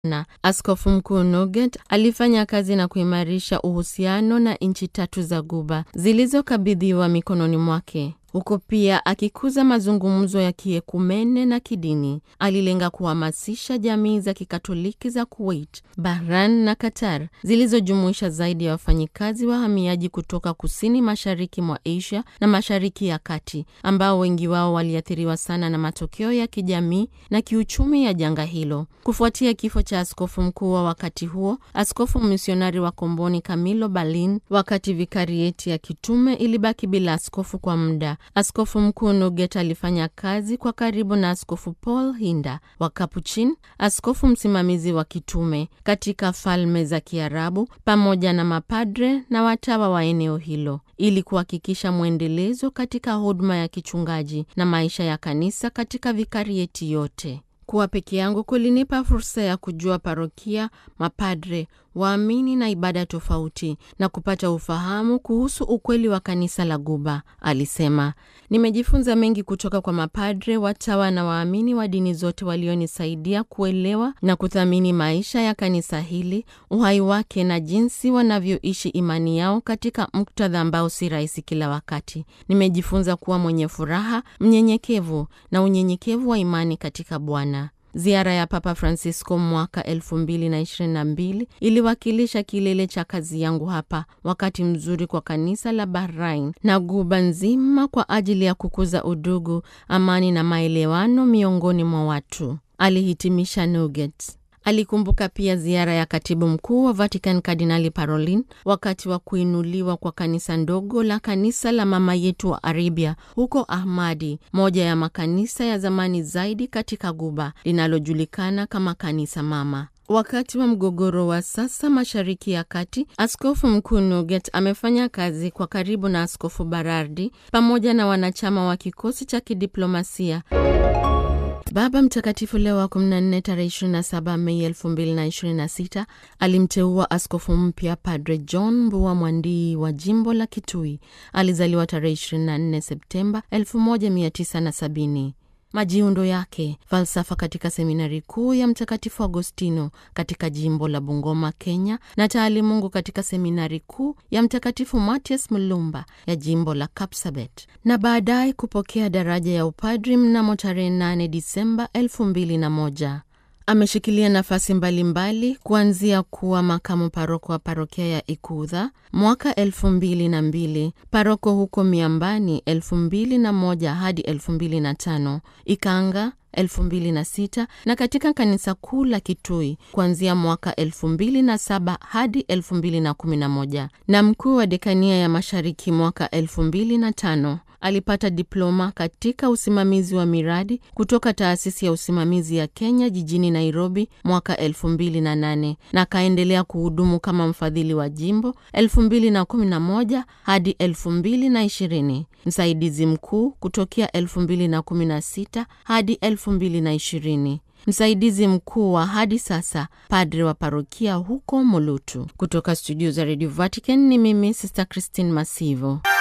na Askofu Mkuu Nugent alifanya kazi na kuimarisha uhusiano na nchi tatu za Guba zilizokabidhiwa mikononi mwake huku pia akikuza mazungumzo ya kiekumene na kidini. Alilenga kuhamasisha jamii za kikatoliki za Kuwait, Bahrain na Qatar zilizojumuisha zaidi ya wafanyikazi wahamiaji kutoka kusini mashariki mwa Asia na mashariki ya kati, ambao wengi wao waliathiriwa sana na matokeo ya kijamii na kiuchumi ya janga hilo. Kufuatia kifo cha askofu mkuu wa wakati huo, askofu misionari wa Komboni Camilo Balin, wakati vikarieti ya kitume ilibaki bila askofu kwa muda. Askofu mkuu Nugent alifanya kazi kwa karibu na askofu Paul Hinda wa Capuchin, askofu msimamizi wa kitume katika Falme za Kiarabu, pamoja na mapadre na watawa wa eneo hilo ili kuhakikisha mwendelezo katika huduma ya kichungaji na maisha ya kanisa katika vikarieti yote. Kuwa peke yangu kulinipa fursa ya kujua parokia, mapadre, waamini na ibada tofauti na kupata ufahamu kuhusu ukweli wa kanisa la Guba, alisema. Nimejifunza mengi kutoka kwa mapadre, watawa na waamini wa dini zote walionisaidia kuelewa na kuthamini maisha ya kanisa hili, uhai wake na jinsi wanavyoishi imani yao katika muktadha ambao si rahisi kila wakati. Nimejifunza kuwa mwenye furaha, mnyenyekevu na unyenyekevu wa imani katika Bwana. Ziara ya Papa Francisco mwaka 2022 iliwakilisha kilele cha kazi yangu hapa, wakati mzuri kwa kanisa la Bahrain na Guba nzima kwa ajili ya kukuza udugu, amani na maelewano miongoni mwa watu, alihitimisha Nugent. Alikumbuka pia ziara ya katibu mkuu wa Vatican Kardinali Parolin wakati wa kuinuliwa kwa kanisa ndogo la kanisa la mama yetu wa Arabia huko Ahmadi, moja ya makanisa ya zamani zaidi katika Guba linalojulikana kama kanisa mama. Wakati wa mgogoro wa sasa Mashariki ya Kati, askofu mkuu Nugent amefanya kazi kwa karibu na askofu Barardi pamoja na wanachama wa kikosi cha kidiplomasia Baba Mtakatifu Leo wa 14 tarehe 27 Mei 2026 alimteua askofu mpya Padre John Mbua Mwandii wa jimbo la Kitui. Alizaliwa tarehe 24 Septemba 1970. Majiundo yake: falsafa katika seminari kuu ya Mtakatifu Agostino katika jimbo la Bungoma, Kenya, na taalimungu katika seminari kuu ya Mtakatifu Matias Mulumba ya jimbo la Kapsabet, na baadaye kupokea daraja ya upadri mnamo tarehe 8 Disemba 2001. Ameshikilia nafasi mbalimbali kuanzia kuwa makamu paroko wa parokia ya Ikudha mwaka elfu mbili na mbili, paroko huko Miambani elfu mbili na moja hadi elfu mbili na tano, Ikanga elfu mbili na sita na katika kanisa kuu la Kitui kuanzia mwaka elfu mbili na saba hadi elfu mbili na kumi na moja na mkuu wa dekania ya mashariki mwaka elfu mbili na tano. Alipata diploma katika usimamizi wa miradi kutoka taasisi ya usimamizi ya Kenya jijini Nairobi mwaka 2008 na akaendelea kuhudumu kama mfadhili wa jimbo 2011 hadi 2020, msaidizi mkuu kutokea 2016 hadi 2020, msaidizi mkuu wa hadi sasa padre wa parokia huko Molutu. Kutoka studio za Radio Vatican ni mimi Sister Christine Masivo.